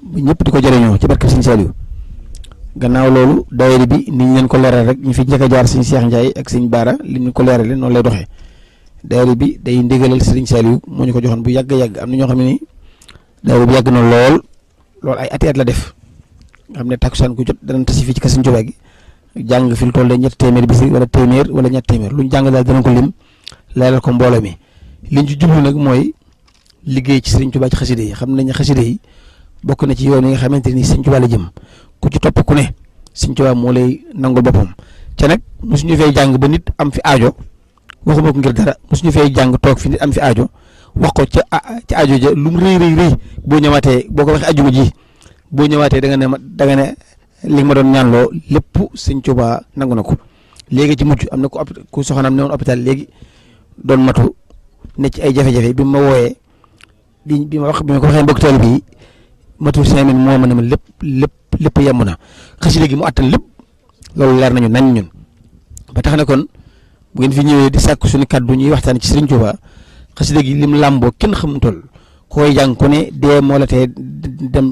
ñëpp di ko jëriñoo ci barke Sëñ Saliou gannaaw loolu daayira bi ni ñu leen ko leeral rek ñu fi njëkk a jaar Sëñ Cheikh Ndiaye ak Sëñ Baara li ñu ko leerale noonu lay doxee daayira bi day ndigalal Sëñ Saliou moo ñu ko joxoon bu yàgg yàgg am na ñoo xam ne ni daayira bi yàgg na lool lool ay ati at la def nga xam ne takkusaan ku jot danañ tasi fii ci kër Sëñ Tuubaa gi jàng fi lu toll ñetti téeméer bis wala téeméer wala ñetti téeméer lu ñu jàng daal danañ ko lim leeral ko mbooloo mi liñ ci jublu nag mooy liggéey ci Sëriñ Tuubaa ci xaside yi xam nañ xaside yi bokk na ci yoon yi nga xamante ni Sëriñ Tuubaa la jëm ku ci topp ku ne Sëriñ Tuubaa moo lay nangul boppam ca nag mosuñu fay jàng ba nit am fi aajo waxuma ko ngir dara mosuñu fay jàng toog fi nit am fi aajo wax ko ca ca aajo ja lu mu rëy rëy rëy boo ñëwaatee boo ko waxee ajuma ji boo ñëwaatee da nga ne ma da nga ne li ma doon ñaanloo lépp Sëriñ Tuubaa nangu na ko léegi ci mujj am na ku ku soxnaam ne woon hôpital léegi doon matu ne ci ay jafe-jafe bi ma wooyee bi bi ma wax bi ma ko waxee mbokk taalibe bi matul cinq mille moo ma ne ma lépp lépp lépp yemb na xasida gi mu attan lépp loolu leer nañu nañ ñun ba tax na kon bu ngeen fi ñëwee di sàkk suñu kaddu ñuy waxtaan ci Sëriñ Tuubaa xasida gi lim làmboo kenn xamul toll koy jàng ku ne dee moo la tee dem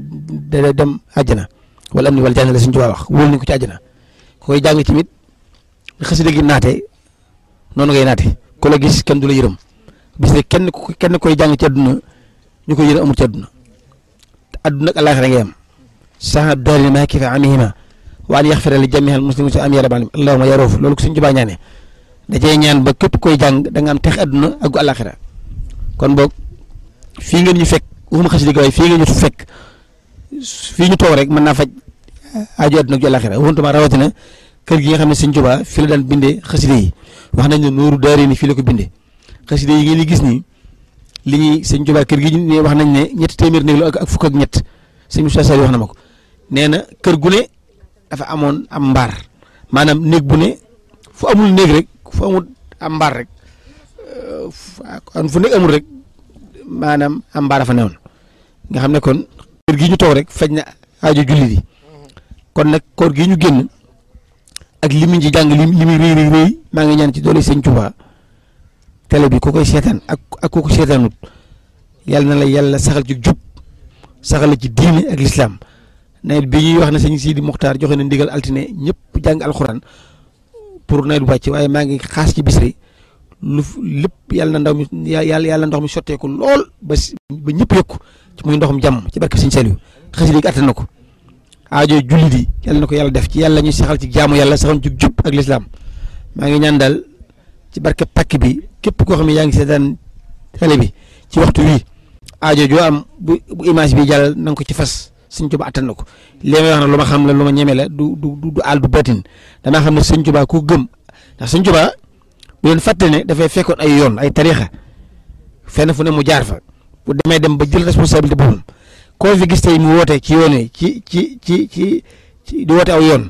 dem àjjana wala am ni wala jàng la Sëriñ Tuubaa wax wóolu nañ ko ci àjjana koy jàng tamit xasida gi naate noonu ngay naate ku la gis kenn du la yërëm bis ne kenn kenn koy jàng ci àdduna ñu koy yërëm amul ci àdduna àdduna ak àllaaxira ngay am sax daari ma kifa amihima wa an yaxfira li jamiil muslimin si am ya rabbal alamin allahumma ya roof loolu ko Sëriñ Tuubaa ñaane da cee ñaan ba képp koy jàng da nga am tex àdduna ak gu àllaaxira kon boog fii ngeen ñu fekk waxuma xasida gi waaye fii ngeen ñu fekk fii ñu toog rek mën naa faj aajo àdduna ak gu àllaaxira waxuntuma rawatina kër gi nga xam ne Sëriñ Tuubaa fi la daan bindee xasida yi wax nañ ne nooru daari ni fii la ko bindee xasida yi ngeen di gis nii li ñuy Sëriñ Tuubaa kër gi ñu wax nañ ne ñetti téeméer néeg la ak fukk ak ñett sëñ Moussa Sall wax na ma ko nee na kër gu ne dafa amoon am mbaar maanaam néeg bu ne fu amul néeg rek fu amul am mbaar rek fu néeg amul rek maanaam am mbaar dafa newoon nga xam ne kon kër gi ñu toog rek faj na aajo jullit yi kon nag koor gi ñu génn ak li mu ci jàng li li muy rëy rëy rëy maa ngi ñaan ci doole Sëriñ Tuubaa télé bi ku koy seetaan ak ak ku ko seetaanut yàlla na la yàlla saxal ci jub saxal la ci diine ak lislaam nawet bi ñuy wax ne sëñ Sidi Muxtaar joxe na ndigal altine ñëpp jàng alxuraan pour nawet bu wàcc waaye maa ngi xaas ci bisri lu lépp yàlla na ndaw mi yàlla yàlla ndox mi sotteeku lool ba ba ñëpp yëkku ci muy ndoxum jàmm ci barke sëñ Saliou xasida gi attan na ko aajo jullit yi yàlla na ko yàlla def ci yàlla ñuy saxal ci jaamu yàlla saxal ci jub ak lislaam maa ngi ñaan daal ci barke pàkk bi képp koo xam ne yaa ngi seetaan télé bi ci waxtu wi aajo joo am bu bu image bi jàll na nga ko ci fas Sëñ Tuubaa attan na ko li may wax na lu ma xam la lu ma ñeme la du du du àll du batin damaa xam ne Sëñ Tuubaa ku gëm ndax Sëñ Tuubaa bu leen fàtte ne dafay fekkoon ay yoon ay tariixa fenn fu ne mu jaar fa bu demee dem ba jël responsabilité boppam koo fi gis tey mu woote ci yoon yi ci ci ci ci ci di woote aw yoon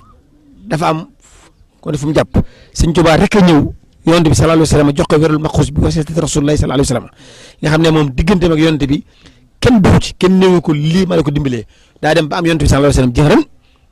dafa am kon fu mu jàpp Sëñ Tuubaa rek a ñëw. yonent bi sallallahu alayhi wa sallam jox ko wérul maxuus bi wasiyati rasulullahi sallallahu alayhi wa sallam nga xam ne moom digganteem ak yonent bi kenn dugg ci kenn néewu ko lii ma la ko dimbalee daa dem ba am yonent bi sallallahu alayhi wa sallam jëxëran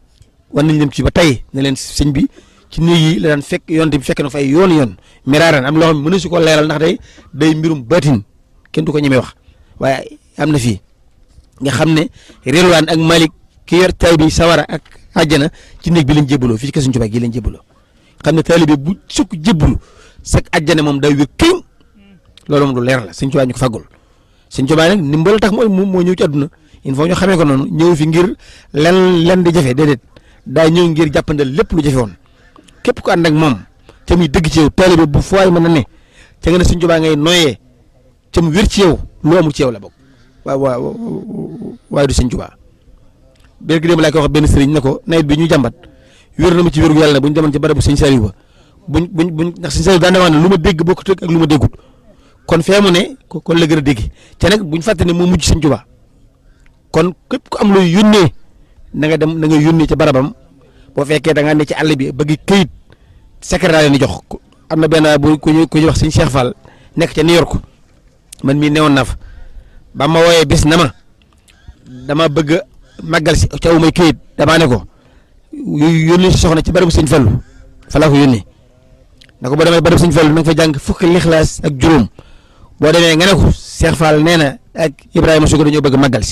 war nañ leen ci ba tey ne leen sëñ bi ci néeg yi la daan fekk yonent bi fekk na fay yoon yoon miraaran am loo xam ne mënu si ko leeral ndax day day mbirum baatin kenn du ko ñemee wax waaye am na fii nga xam ne Rilwaan ak Malik ki yor tay bi sawara ak àjjana ci néeg bi lañ jébbaloo fii ci kër Sëñ Tuubaa gi lañ jébbaloo xam ne taalibe bu sukk jébbalu sak àjjana moom day wér këñ loolu moom lu leer la Sëñ Tuubaa ñu ko faggul Sëñ Tuubaa nag ndimbal tax moo moo ñëw ci àdduna il faut ñu xamee ko noonu ñëw fi ngir len len di jafe déedéet daa ñëw ngir jàppandal lépp lu jafe woon képp ku ànd ak moom te muy dëgg ci yow taalibe bu fooy mën a ne ca nga ne Sëñ Tuubaa ngay noyyee ca mu wér ci yow lu amul ci yow la bokk waaw waaw waaye du Sëñ Tuubaa bér gi dem laa ko wax benn sëriñ ne ko nawet bi ñu jàmbat wér na ma ci wéru yàlla bu ñu demoon ci barabu Sëñ Saliou ba buñ buñ buñ ndax Sëñ Saliou daan na ne lu ma dégg bokkut ak lu ma déggut kon fee mu ne kon la gën a dégg te nag buñ fàtte ne moo mujj Sëñ Tuubaa kon képp ku am looy yónnee na nga dem na nga yónnee ci barabam boo fekkee da ngaa ne ci àll bi bëgg këyit secrétaire ni jox am na benn bu ku ñuy ku ñuy wax Sëñ Cheikh Fall nekk ca New York man mii newoon naa fa ba ma wooyee bis na ma dama bëgg a màggal si ca may këyit damaa ne ko yónnee si soxna ci barabu Sëñ Fallu fa laa ko yónnee na ko boo demee barabu Sëñ Fallu na nga fa jàng fukki lixlaas ak juróom boo demee nga ne ko Cheikh Fall nee na ak Ibrahima Sugu dañoo bëgg màggal si